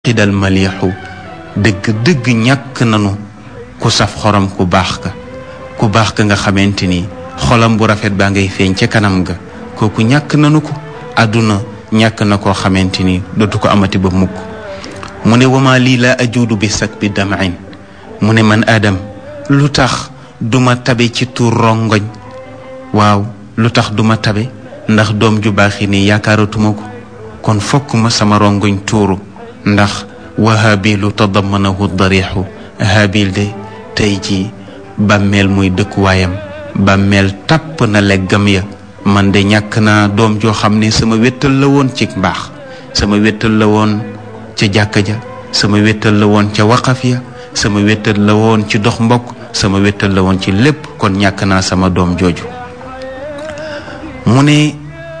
xidal maliixu dëgg dëgg ñàkk nanu ku saf xorom ku baax ka ku baax ka nga xamante ni xolam bu rafet baa ngay feeñ ca kanam ga kooku ñàkk nanu ko àdduna ñàkk na koo xamante ni dootu ko amati ba mukk mu ne wama lii laa ajuudu bi sak bi damain mu ne man aadam lu tax duma tabe ci tuur rongoñ waaw lu tax duma tabe ndax doom ju baax yi nii yaakaaratuma ko kon fokk ma sama rongoñ tuuru ndax wa habilu tadamanahu darixu habil de tey ji bàmmeel muy dëkkuwaayam bàmmeel tàpp na leggam ya man de ñàkk naa doom joo xam ne sama wéttal la woon ci mbaax sama wéttal la woon ca jàkka ja sama wéttal la woon ca waqaf ya sama wéttal la woon ci dox mbokk sama wéttal la woon ci lépp kon ñàkk naa sama doom jooju mu ne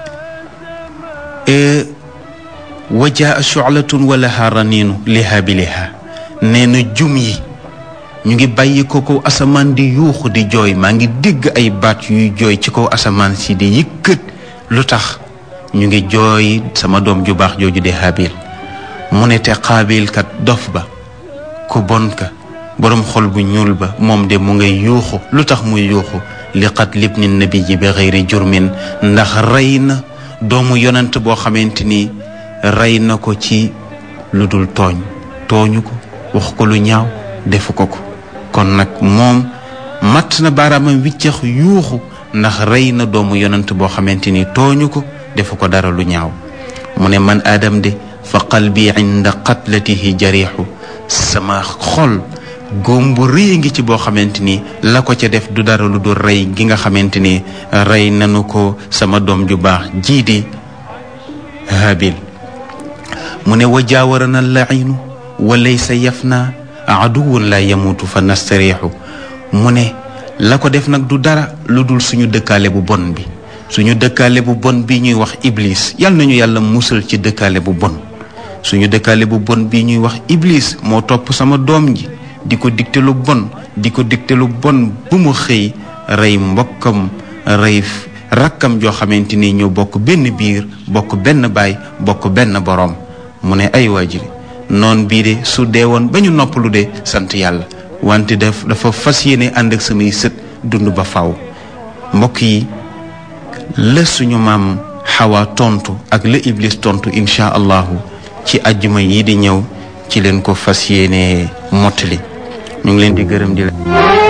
wajaa shu'latun wa laha raniinu liha bi liha nee na jum yi ñu ngi bàyyi ko kaw asamaan di yuuxu di jooy maa ngi dégg ay baat yuy jooy ci kaw asamaan si di yëkkat lu tax ñu ngi jooy sama doom ju baax jooju di habil mu ne te xaabil kat dof ba ku bon ka boroom xol bu ñuul ba moom de mu ngay yuuxu lu tax muy yuuxu li qat libni nabi ji bi xëyri jurmin ndax rey na doomu yonent boo xamante ni rey na ko ci lu dul tooñ tooñu ko wax ko lu ñaaw defu ko ko kon nag moom matt na baaraamam wiccax yuuxu ndax rey na doomu yonent boo xamante ni tooñu ko defu ko dara lu ñaaw mu ne man aadam de fa qalbi inda qatlatihi jariixu sama xol góom bu rëy ngi ci boo xamante ni la ko ca def du dara lu dul rey gi nga xamante ni rey nanu ko sama doom ju baax jii di habil mu ne wa jaawarana lainu wa laysa yafna aduwun la yamutu fa nastariixu mu ne la ko def nag du dara lu dul suñu dëkkaale bu bon bi suñu dëkkaale bu bon bi ñuy wax iblis yal nañu yàlla musal ci dëkkaale bu bon suñu dëkkaale bu bon bi ñuy wax iblis moo topp sama doom ji di ko digte lu bon di ko digte lu bon bu mu xëy rey mbokkam rey rakkam joo xamante ni ñoo bokk benn biir bokk benn baay bokk benn boroom mu ne ay waajiri noon bii de su dee woon ba ñu noppalu de sant yàlla wante daf dafa fas yéene ànd ak samay sët dund ba faw mbokk yi la suñu maam xawaa tontu ak la iblis tontu incha allahu ci ajjuma yi di ñëw ci leen ko fas yéene mottali ñu ngi leen di gërëm di la